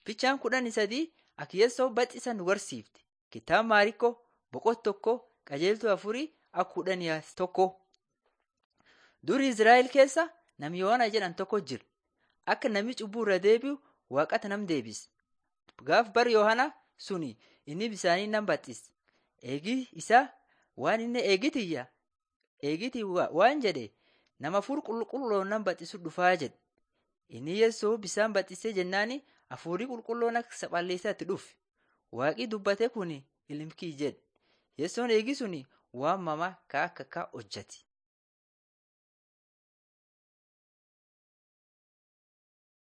Fichaan kudhanii sadii Akiyeessoo baxisa nu barsiifti. Kitaaba Maarikkoo boqonnaa tokko qajeeltuu afurii akka kudhanii tokko. Duri Izraa'el keessa nami Yohaana jedhan tokko jira. Akka nami cubbuu irra deebi'u waaqatti nam deebise. Gaaf bara Yohaana suni inni bisaanii nam baxxise. Eegi isaa waan inni eegitiyya eegiti waan jedhe nama hafuura qulqulloon nam baxxisu dhufaa jedhe. Inni Yeessoo bisaan baxxisee jennaani hafuurri qulqulloon akka saphalleessaa itti dhufe. Waaqi dubbate kun ilmi kiyya jedhe. Yeessoon eegi suni waan mama ka akka ka hojjate.